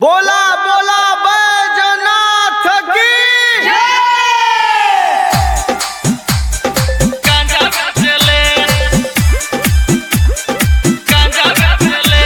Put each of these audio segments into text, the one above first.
बोला बोला बैजनाथ की गांजा बेचले गांजा बेचले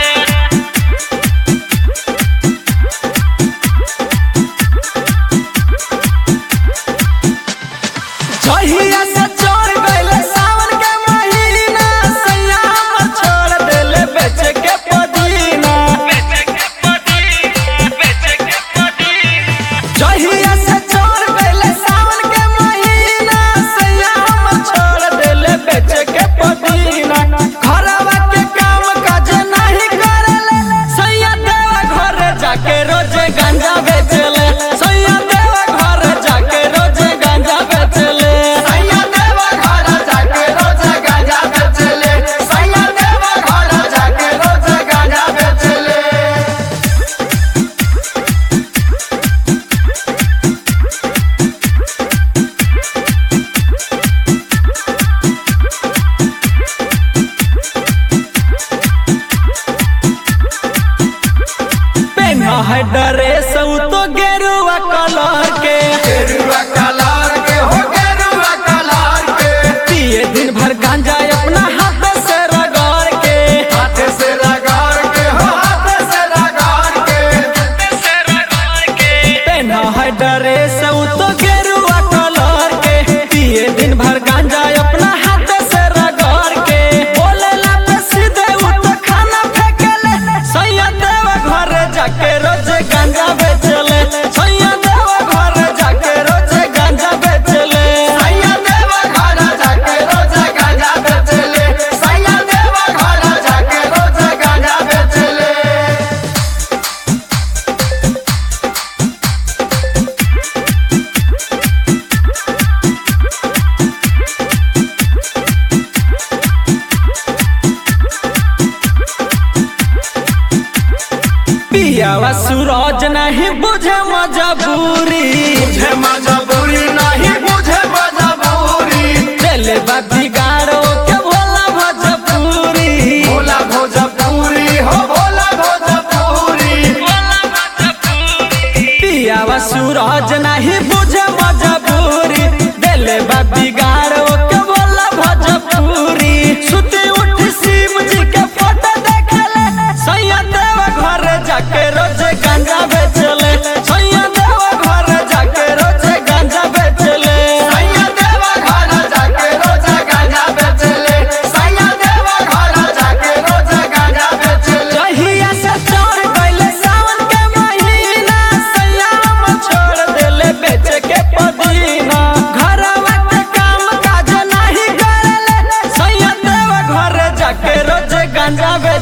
जहिया से चोर गइले सावन के महीना सैया हमर छोड़ देले बेच के पदीना बेचे के पड़ी बेचे के पड़ी जहिया से चोर गइले सावन के महीना सैया हमर छोड़ देले बेच के पदीना घरवा के काम काज नहीं करेले सैया देवा घर जाके रोज गांजा बेचले सैया देवा घर जाके रोज गांजा बेचले सैया देवा घर जाके रोज गांजा बेचले सैया देवा घर जाके रोज गांजा बेचले पेन्हा है ड्रेस उ तो गेरुआ कलर के गेरुआ कलर के हो गेरुआ कलर के पिए दिन भर गांजा अपना हाथ से रगड़ के हाथ से रगड़ के हो हाथ से रगड़ के तेरा गाय के पेन्हा है ड्रेस उ तो गेरुआ कलर के पिए दिन भर गांजा अपना हाथ से रगड़ के बोले ला पे सीधे उ तो खाना फेंकेले सैया देवा घर जाके रोज गांजा बेचले सैया देवा घर जाके रोज गांजा बेचले सैया देवा घर जाके रोज गांजा बेचले सैया देवा घर जाके रोज गांजा बेचले पियावा सूरज नहीं बुझे मजबूरी बुझे मजबूरी नहीं बुझे मजबूरी चले बा बिगाड़ो के भोला भोजपुरी भोला भोजपुरी हो भोला भोजपुरी बोला भोजपुरी पियावा सूरज नहीं बुझे मजबूरी दिले बा बिगाड़ो के भोला भोजपुरी सुती उठ शिव जी के फोटो देखले सैया देवा घर जाके रोज गांजा बेचले सैया देवा घर जाके रोज गांजा बेचले सैया देवा घर जाके रोज गांजा बेचले सैया देवा घर जाके रोज गांजा बेचले जहिया से चोर गइले सावन के महीना सैया हम छोड़ देले बेच के पदीना घरवा के काम काज नहीं करेले सैया देवा घर जाके रोज गांजा बेच